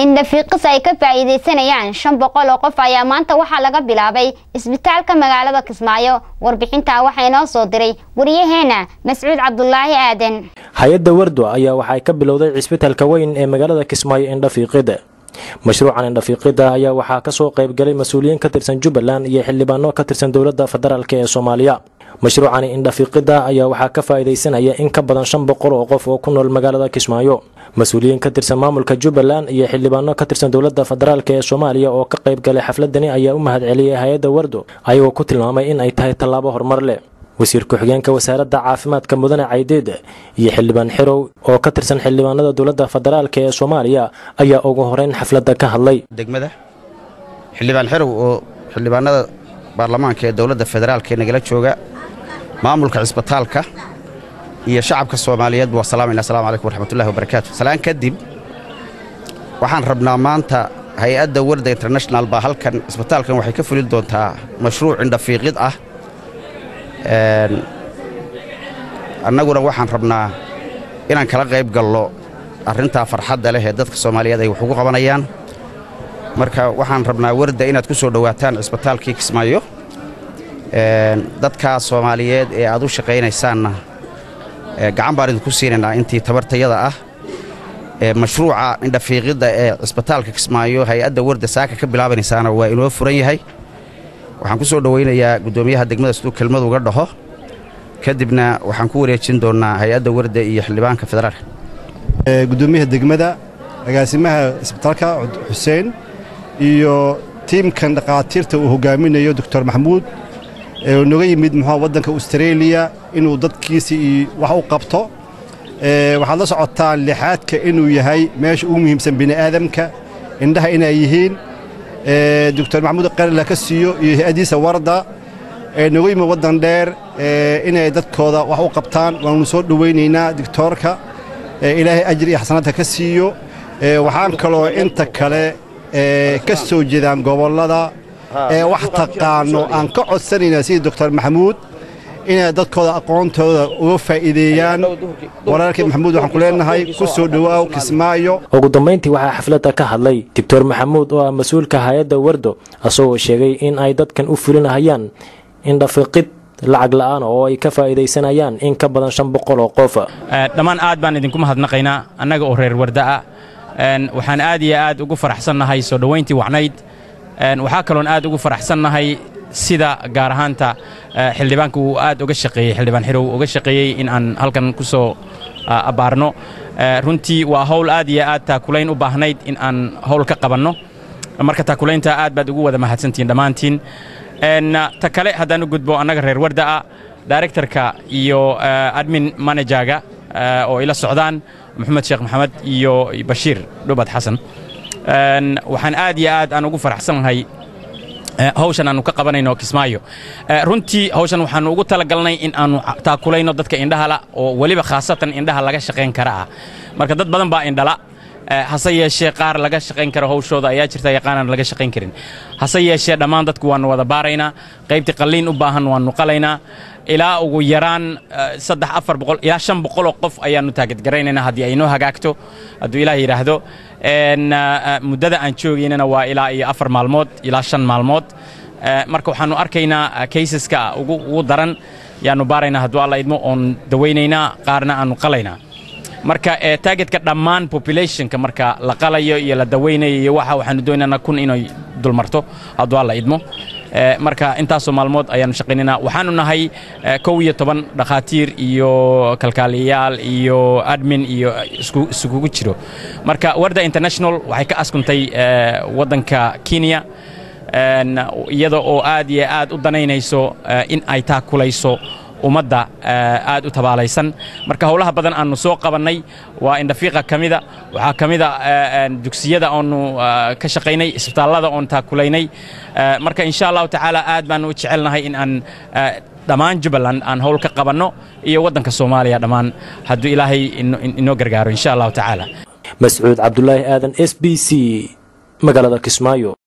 indhafiiqis ay ka faa'iidaysanayaan shan boqol oo qof ayaa maanta waxaa laga bilaabay isbitaalka magaalada kismaayo warbixintaa waxaa inoo soo diray wariyaheena mascuud cabdulaahi aadan hay-adda wardo ayaa waxay ka bilowday cisbitaalka weyn ee magaalada kismaayo indhafiiqida mashruucan indhafiiqida ayaa waxaa kasoo qaybgalay mas-uuliyiin ka tirsan jubbaland iyo xildhibaano ka tirsan dowladda federaalk ee soomaaliya mashruucani indhafiiqida ayaa waxaa ka faa'iidaysanaya in ka badan shan boqol oo qof oo ku nool magaalada kismaayo mas-uuliyiin ka tirsan maamulka jubbaland iyo xildhibaano ka tirsan dowladda federaalk ee soomaaliya oo ka qaybgalay xafladani ayaa u mahadceliyey hay-adda wardo ayagoo ku tilmaamay in ay tahay tallaabo horumar leh wasiir ku-xigeenka wasaaradda caafimaadka mudane caydeed iyo xildhibaan xirow oo ka tirsan xildhibaanada dowladda federaalk ee soomaaliya ayaa ugu horeyn xafladda ka hadlay degmada xildhibaan xirow oo xildhibaanada baarlamaanka ee dowladda federaalk ee nagala jooga maamulka cisbitaalka iyo shacabka soomaaliyeed waa salaamayna assalamu calaykum waraxmatullahi wabarakaatu salaan kadib waxaan rabnaa maanta hay-adda warda international baa halkan cisbitaalkan waxay ka fulin doontaa mashruuc indhafiiqid ah annaguna waxaan rabnaa inaan kala qayb gallo arrintaa farxadda leh ee dadka soomaaliyeed ay wax ugu qabanayaan marka waxaan rabnaa warda inaad ku soo dhowaataan cisbitaalkii kismaayo dadkaa soomaaliyeed ee aad u shaqaynaysaanna gacan baan idinku siinaynaa intii tabartayada ah mashruuca indhafiiqidda ee cisbitaalka kismaayo hay-adda warda saaka ka bilaabanaysaana waa inoo furan yahay waxaan ku soo dhowaynayaa guddoomiyaha degmada siduu kelmadu uga dhaho kadibna waxaan ku wareejin doonnaa hay-adda warda iyo xildhibaanka federaalka guddoomiyaha degmada agaasimaha isbitaalka xuseen iyo tiimkan dhakhaatiirta uu hogaaminayo doctor maxamuud ee noga yimid muxua waddanka austareeliya inuu dadkiisii wax u qabto waxaad la socotaan lixaadka inuu yahay meesha ugu muhiimsan bini'aadamka indhaha inay yihiin doctor maxamuud qarila ka siiyo iyo hay-addiisa warda ee noga yimid waddan dheer inay dadkooda wax u qabtaan waanu soo dhowaynaynaa doctoorka ilaahay ajir iyo xasanaadka ka siiyo waxaan kaloo inta kale ka soo jeedaan gobollada ee wax taqaano aan ka codsanaynaa sidii doctor maxamuud inay dadkooda aqoontooda uga faa'iideeyaan walaalkii maxamuud waxaan ku leenahay ku soo dhowaaw kismaayo ugu dambayntii waxaa xafladda ka hadlay doctor maxamuud oo ah mas-uulka hay-adda wardo asagoo sheegay in ay dadkan u fulinahayaan indhafiqid lacag la'aan oo ay ka faa'iidaysanayaan in ka badan shan boqol oo qof dhammaan aad baan idinku mahadnaqaynaa annaga oo reer warda'a waxaan aad iyo aad ugu faraxsannahay soo dhowayntii wacnayd waxaa kaloon aad ugu faraxsannahay sida gaar ahaanta xildhibaanka uu aad uga shaqeeyey xildhibaan xirow uga shaqeeyey in aan halkan ku soo abbaarno runtii waa hawl aad iyo aad taakulayn u baahnayd in aan hawl ka qabanno marka taakulaynta aad baad ugu wada mahadsantihiin dhammaantiin ta kale haddaan u gudbo annaga reer warda'a directorka iyo admin manajaga oo ila socdaan maxamed sheekh maxamed iyo bashiir dhubad xasan waxaan aad iyo aad aan ugu faraxsannahay hawshan aanu ka qabanayno kismaayo runtii hawshan waxaanu ugu talagalnay in aanu taakulayno dadka indhahala oo weliba khaasatan indhaha laga shaqayn kara ah marka dad badan baa indhala hase yeeshee qaar laga shaqayn karo hawshooda ayaa jirta yaqaanaan laga shaqayn karin hase yeeshee dhammaan dadku waannu wada baaraynaa qaybtii qalliin u baahan waannu qalaynaa ilaa ugu yaraan saddex afar boqol ilaa shan boqoloo qof ayaannu taagadgaraynaynaa haddii ay noo hagaagto hadduu ilaah yidhaahdo muddada aan joogaynana waa ilaa iyo afar maalmood ilaa shan maalmood marka waxaannu arkaynaa kaysaska ugu daran yaannu baaraynaa hadduu alla idmo oon dawaynaynaa qaarna aannu qalaynaa marka taagetka dhammaan populationka marka la qalayo iyo la dawaynayo iyo waxa waxaanu doonaynaa kun inay dulmarto hadduu alla idmo marka intaasoo maalmood ayaannu shaqaynaynaa waxaanu nahay kow iyo toban dhakhaatiir iyo kalkaaliyayaal iyo admin iyo iskugu jiro marka warda international waxay ka askuntay waddanka kenya iyada oo aad iyo aad u danaynayso in ay taakulayso ummadda aad u tabaalaysan marka howlaha badan aannu soo qabannay waa indhafiiqa ka mida waxaa ka mida dugsiyada oonu ka shaqaynay isbitaallada oon taakulaynay marka insha allahu tacaala aad baannu u jecelnahay in aan dhammaan jubbaland aan howl ka qabanno iyo waddanka soomaaliya dhammaan hadduu ilaahay inoo gargaaro insha allahu tacaala mascuud cabdulaahi aadan s b c magaalada kismaayo